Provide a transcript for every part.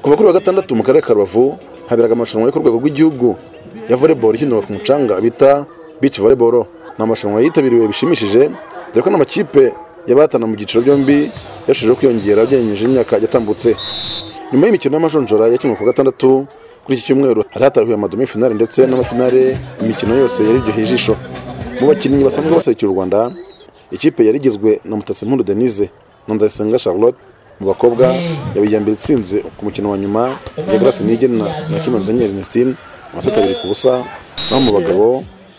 kuva kuri wa gatandatu mu karere ka rubavu haberaga amarushanwa yo ku rwego rw'igihugu ya volleyball ikinirwa ku mucanga bita beach volleyball ni amarushanwa yitabiriwe bishimishije dore ko n'amakipe y'abahatana mu byiciro byombi yarushijeho kwiyongera ugereranyije n'imyaka yatambutse nyuma y'imikino y'amajonjora yakinwe ku gatandatu kuri iki cyumweru hari hatahuye amadome finale ndetse n'amafinale imikino yose yari iryoheye ijisho mu bakinnyi basanzwe baserukira u rwanda ikipe yari igizwe na mutatsi mpuru denise na nzayisenga charlotte mu bakobwa yabaye mbere itsinze ku mukino wa nyuma ya grace nigena na kino zenyeri ernestine amaseti abiri ku busa naho mu bagabo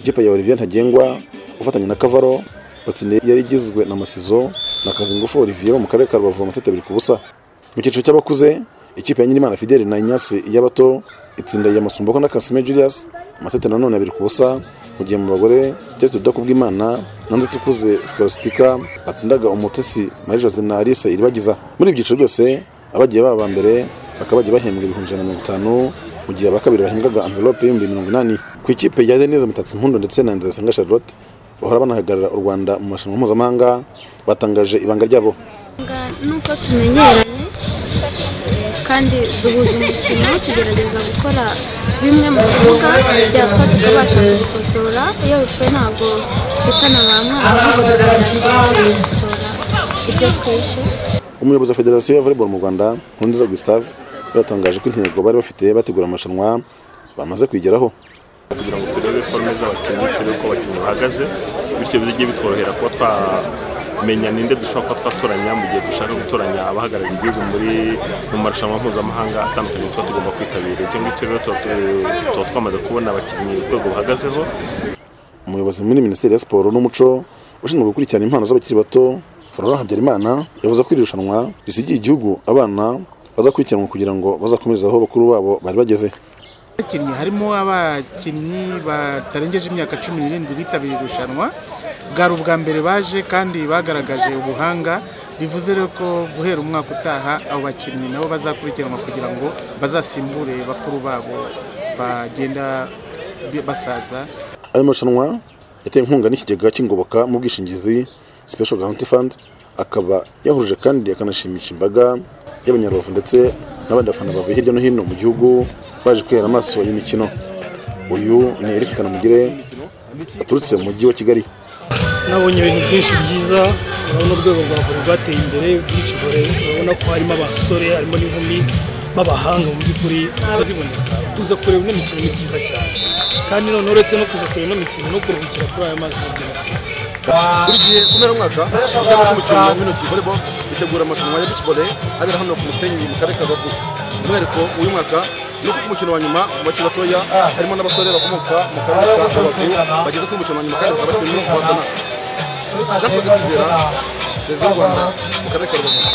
ikipe ya olivier ntagengwa ufatanya na kavaro batsindiye yari igizwe na masizo na kazingufu olivier mu karere ka rubavu amaseti abiri ku busa mu cyiciro cy'abakuze ikipe ya nyirimana fideli na inyasi y'abato itsindagiye amasomboko na kasime julius amaseti nanone abiri ku busa mu gihe mu bagore keretse udakubw'imana na nzitukuze sikolastika batsindaga umutesi marie jose na alice iribagiza muri ibi byiciro byose abagiye baba aba mbere bakaba bagiye bahembwa ibihumbi ijana na mirongo itanu mu gihe aba kabiri bahembwaga anvelope y'ibihumbi mirongo inani ku ikipe ya denise mutatsi mpundu ndetse na nzayisenga charlotte bahora banahagarara u rwanda mu marushanwa mpuzamahanga batangaje ibanga ryabo nuko tumenyeranye kandi duhuza umukino tugerageza gukora bimwe mu kibuga byapfa tukabasha kubikosora iyo bipfuye ntabwo twitana ba mwana ahubwo tukabyakira tukabikosora ibyo tweshe umuyobozi wa federasiyo ya volleyball mu rwanda nkundiza gustave baratangaje ko intego bari bafite bategura amarushanwa bamaze kuyigeraho kugira ngo turebe forume z'abakinnyi turebe uko abakinnyi bahagaze bityo bigiye bitworohera kuba twamenya ninde dushobora kuba twatoranya mu gihe dushaka gutoranya abahagarariye igihugu muri mu marushanwa mpuzamahanga atandukanye tuba tugomba kwitabira ibyo ngibyo rero tuba tu- tuba twamaze kubona abakinnyi urwego bahagazeho umuyobozi muri minisiteri ya siporo n'umuco ushinzwe gukurikirana impano z'abakiri bato florent habyarimana yavuze ko iri rushanwa risigiye igihugu abana bazakurikiranwa kugira ngo bazakomereze aho bakuru babo bari bageze abakinnyi harimo abakinnyi batarengeje imyaka cumi n'irindwi bitabiriye irushanwa bwari ubwa mbere baje kandi bagaragaje ubuhanga bivuze rero ko guhera umwaka utaha abo bakinnyi nabo bazakurikiranwa kugira ngo bazasimbure bakuru babo bagenda bi- basaza ayo marushanwa yatewe inkunga n'ikigega cy'ingoboka mu bwishingizi special guarantee fund akaba yahuruje kandi akanashimisha imbaga y'abanyarubavu ndetse n'abandi bafana bavuye hirya no hino mu gihugu baje kwihera amaso iyi mikino uyu ni Eric Kanamugire aturutse mu mujyi wa Kigali nabonye ibintu byinshi byiza urabona urwego rwa vore rwateye imbere bwici vore urabona ko harimo abasore harimo n'inkumi b'abahanga mu by'ukuri baziboneka kuza kureba ino mikino ni byiza cyane kandi none uretse no kuza kureba ino mikino no kuruhukira kuri aya mazi nabyo ni byiza buri gihe umwaka usanga ko umukino w'intoki volleyball bitegura amarushanwa ya beach volley abera hano ku musenyi mu karere ka rubavu umwihariko w'uyu mwaka ni uko ku mukino wa nyuma mu bakiri batoya harimo n'abasore bakomoka mu karere ka rubavu bageze kuri umukino wa nyuma kandi bakaba bakiri no guhatana jean claude twizera televiziyo rwanda mu karere ka rubavu